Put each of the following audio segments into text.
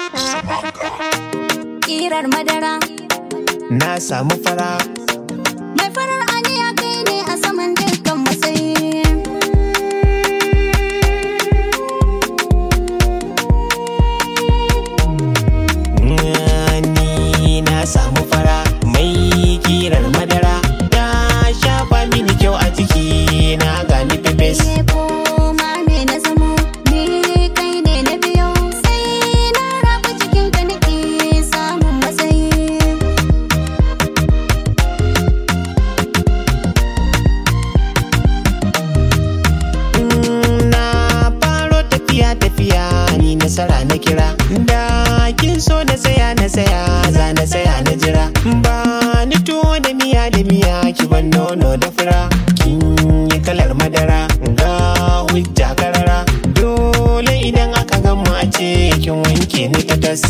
Ƙirar madara na samu fara mai farar aniya kai ne a saman dukkan matsayi. ni na samu fara mai kirar madara ta shafa mini kyau a jiki na gani pepes Ke koma me na zamo ni kai ne na biyo sai na rabu cikin ka nake samun matsayi. na faro tafiya tafiya ni nasara na kira da kin so na saya na saya za na saya na jira ba ni tuwo da miya da miya ki ban nono da fura kin yi kalar madara ga hujja karara dole idan aka gama a ce kin wanke ni ta tas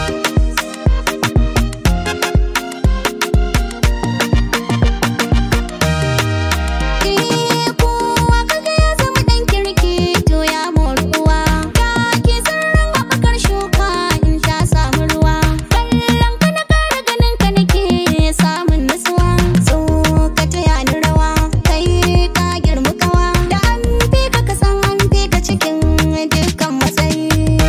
Eh kowa kaga ya zama ɗan kirki to ya mori uwa. Ka ke sirrin haɓakar shuka in ta samu ruwa. Kallon ka na ƙara ganin ka nake samun nutsuwa. So ka taya ni rawa kai ka girmi kawa. Da an fi ka ka san an fi ka cikin dukkan matsayi.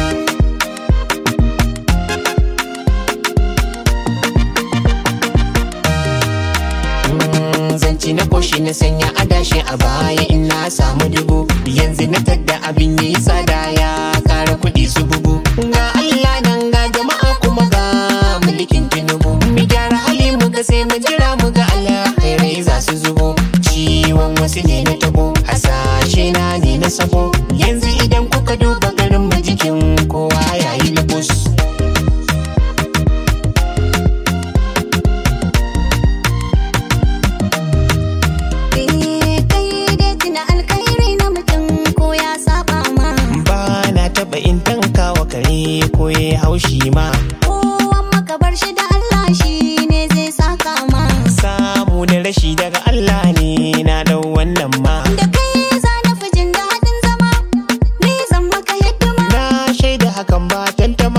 Mm, zanci na koshi na sanya adashi a baya in na samu dubu yanzu na tadda abin yi tsada ya kara kuɗi su bugu ga Allah nan ga jama'a kuma ga mulkin tinubu mu gyara hali mu ga sai mu jira mu ga alkhairai za su zubo ciwon wasu ne na tabo hasashe na ne na sabo yanzu idan kuka duba garin mu jikin kowa yayi lubus Eh kai dai tuna alkhairi na mutum ko ya saba ma. ba na taɓa in tanka wa kare ko ya haushi ma Kowan maka bar shi da Allah shi ne zai saka ma. samu da rashi daga Allah ne na dau wannan ma Da kai za na fi jin daɗin zama, ni zan maka hidima. na shaida hakan ba tantama